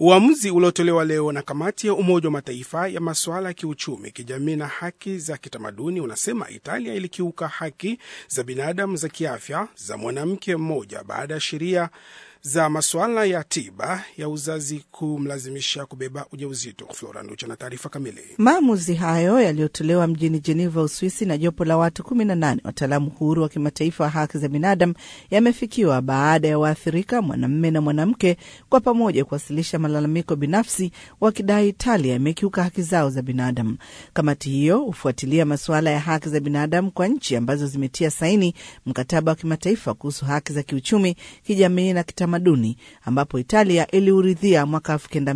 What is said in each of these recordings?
Uamuzi uliotolewa leo na kamati ya Umoja wa Mataifa ya masuala ya kiuchumi, kijamii na haki za kitamaduni unasema Italia ilikiuka haki za binadamu za kiafya za mwanamke mmoja baada ya sheria za masuala ya tiba ya uzazi kumlazimisha kubeba ujauzito. Flora Nducha na taarifa kamili. Maamuzi hayo yaliyotolewa mjini Jeneva, Uswisi, na jopo la watu 18 wataalamu huru wa kimataifa wa haki za binadamu yamefikiwa baada ya waathirika mwanamume na mwanamke kwa pamoja kuwasilisha malalamiko binafsi wakidai Italia imekiuka haki zao za binadamu. Kamati hiyo hufuatilia masuala ya haki za binadamu kwa nchi ambazo zimetia saini mkataba wa kimataifa kuhusu haki za kiuchumi, kijamii na kitamaduni ambapo Italia iliuridhia mwaka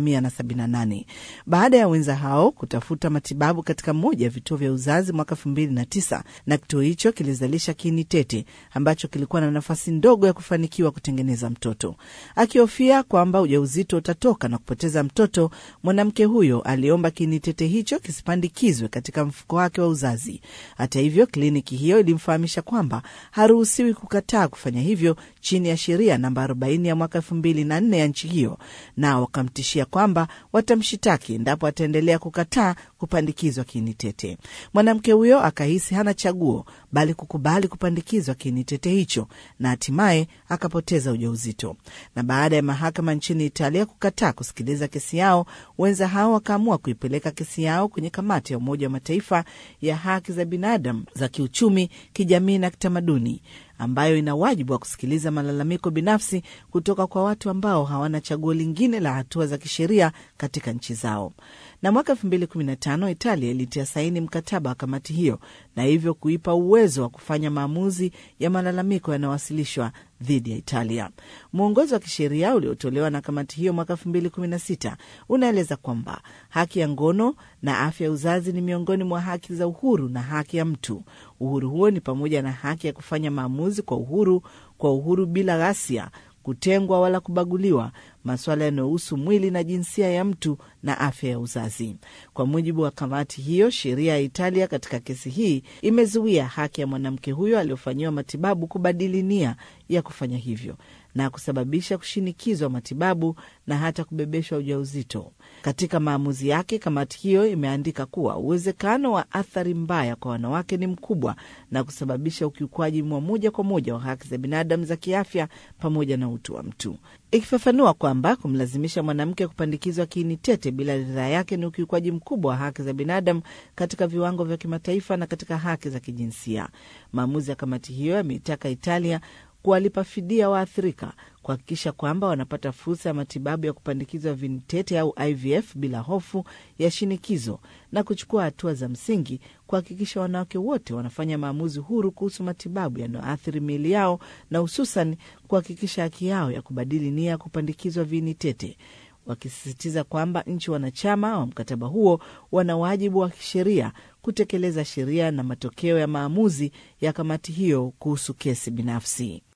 1978 baada ya wenza hao kutafuta matibabu katika moja ya vituo vya uzazi mwaka 2009 na kituo hicho kilizalisha kiini tete ambacho kilikuwa na nafasi ndogo ya kufanikiwa kutengeneza mtoto. Akihofia kwamba ujauzito utatoka na kupoteza mtoto, mwanamke huyo aliomba kiini tete hicho kisipandikizwe katika mfuko wake wa uzazi. Hata hivyo, kliniki hiyo ilimfahamisha kwamba haruhusiwi kukataa kufanya hivyo chini ya sheria namba 40 ya mwaka 2004 ya nchi hiyo, na wakamtishia kwamba watamshitaki endapo ataendelea kukataa kupandikizwa kiini tete. Mwanamke huyo akahisi hana chaguo bali kukubali kupandikizwa kiini tete hicho na hatimaye akapoteza ujauzito. Na baada ya mahakama nchini Italia kukataa kusikiliza kesi yao, wenza hao wakaamua kuipeleka kesi yao kwenye kamati ya Umoja wa Mataifa ya haki za binadamu za kiuchumi, kijamii na kitamaduni ambayo ina wajibu wa kusikiliza malalamiko binafsi kutoka kwa watu ambao hawana chaguo lingine la hatua za kisheria katika nchi zao. Na mwaka 2015 Italia ilitia saini mkataba wa kamati hiyo na hivyo kuipa uwezo wa kufanya maamuzi ya malalamiko yanayowasilishwa dhidi ya Italia. Mwongozo wa kisheria uliotolewa na kamati hiyo mwaka 2016 unaeleza kwamba haki ya ngono na afya ya uzazi ni miongoni mwa haki za uhuru na haki ya mtu. Uhuru huo ni pamoja na haki ya kufanya maamuzi kwa uhuru, kwa uhuru bila ghasia, kutengwa wala kubaguliwa, masuala yanayohusu mwili na jinsia ya mtu na afya ya uzazi. Kwa mujibu wa kamati hiyo, sheria ya Italia katika kesi hii imezuia haki ya mwanamke huyo aliyofanyiwa matibabu kubadili nia ya kufanya hivyo na kusababisha kushinikizwa matibabu na hata kubebeshwa ujauzito. Katika maamuzi yake, kamati hiyo imeandika kuwa uwezekano wa athari mbaya kwa wanawake ni mkubwa na kusababisha ukiukwaji wa moja kwa moja wa haki za binadamu za kiafya pamoja na utu wa mtu, ikifafanua kwamba kumlazimisha mwanamke kupandikizwa kiini tete bila ridhaa yake ni ukiukwaji mkubwa wa haki za binadamu katika viwango vya kimataifa na katika haki za kijinsia. Maamuzi ya kamati hiyo yameitaka Italia kuwalipa fidia waathirika, kuhakikisha kwamba wanapata fursa ya matibabu ya kupandikizwa viini tete au IVF bila hofu ya shinikizo, na kuchukua hatua za msingi kuhakikisha wanawake wote wanafanya maamuzi huru kuhusu matibabu yanayoathiri miili yao, na hususan kuhakikisha haki yao ya kubadili nia ya kupandikizwa viini tete wakisisitiza kwamba nchi wanachama wa mkataba huo wana wajibu wa kisheria kutekeleza sheria na matokeo ya maamuzi ya kamati hiyo kuhusu kesi binafsi.